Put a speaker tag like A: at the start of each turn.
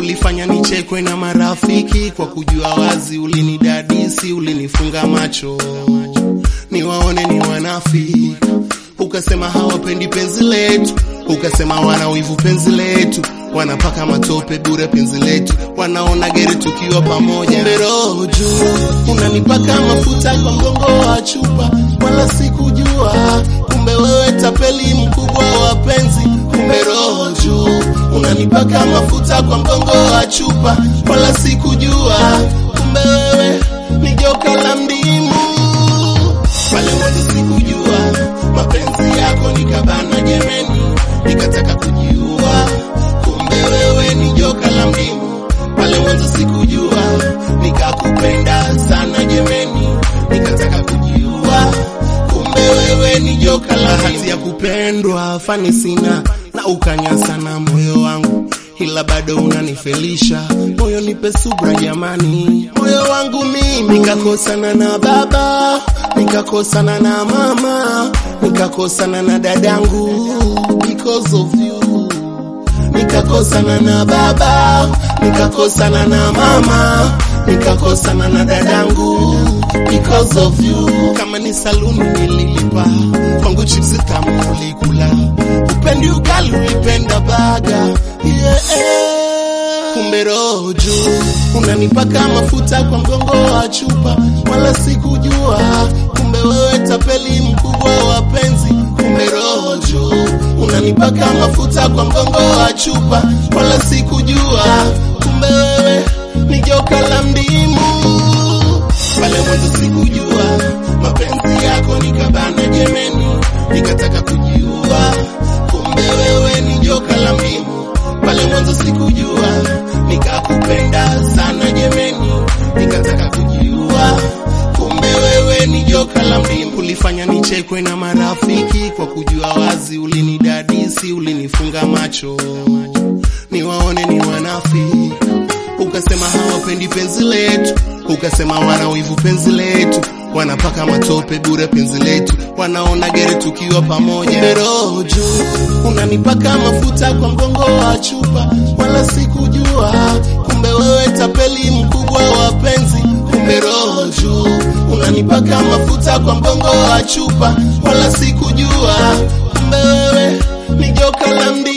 A: ulifanya nichekwe na marafiki kwa kujua wazi, ulinidadisi, ulinifunga macho niwaone ni wanafi, ukasema hawapendi penzi letu, ukasema wana wivu penzi letu, wanapaka matope bure penzi letu, wanaona geri tukiwa pamoja. Kumbe roho juu unanipaka mafuta kwa mgongo wa chupa, wala sikujua. Kumbe wewe tapeli mkubwa wa penzi. Kumbe roho juu unanipaka mafuta kwa mgongo wa chupa, wala sikujua. Kumbe wewe ni joka la mdimu pale mwanzo sikujua mapenzi yako nikabana jemeni, nikataka kujiua. Kumbe wewe ni joka la mdimu. Pale mwanzo sikujua, nikakupenda sana jemeni, nikataka kujiua. Kumbe wewe ni joka la hati ya kupendwa, fani sina na ukanya sana moyo wangu ila bado unanifelisha moyo, nipe subra jamani. Moyo wangu mimi nikakosana na baba, nikakosana na mama, nikakosana na dadangu because of you. Nikakosana na baba, nikakosana na mama, nikakosana na dadangu because of you. Kama ni saluni nililipa, kwangu chips tamu ulikula, upendi ugali ulipenda baga yeah. Kumbe roho juu unanipaka mafuta kwa mgongo wa chupa, wala sikujua. Kumbe wewe tapeli mkubwa wa penzi. Kumbe roho juu unanipaka mafuta kwa mgongo wa chupa, wala sikujua. Kumbe wewe ni joka la mdimu. Pale mwanzo sikujua mapenzi yako nikabana jemeni, nikataka kujiua. Kumbe wewe ni joka la mdimu. Pale mwanzo sikujua, nikakupenda sana jemeni, nikataka kujiua. Kumbe wewe ni joka la mdimu. Ulifanya nichekwe na marafiki kwa kujua wazi, ulinidadisi, ulinifunga macho niwaone ni wanafi, ukasema hawapendi penzi letu, ukasema wana wivu penzi letu, wanapaka matope bure penzi letu, wanaona geri tukiwa pamoja. Kumbe roho juu unanipaka mafuta kwa mgongo wa chupa, wala sikujua. Kumbe wewe tapeli mkubwa wa penzi. Kumbe roho juu unanipaka mafuta kwa mgongo wa chupa, wala sikujua. Kumbe wewe ni joka la mdi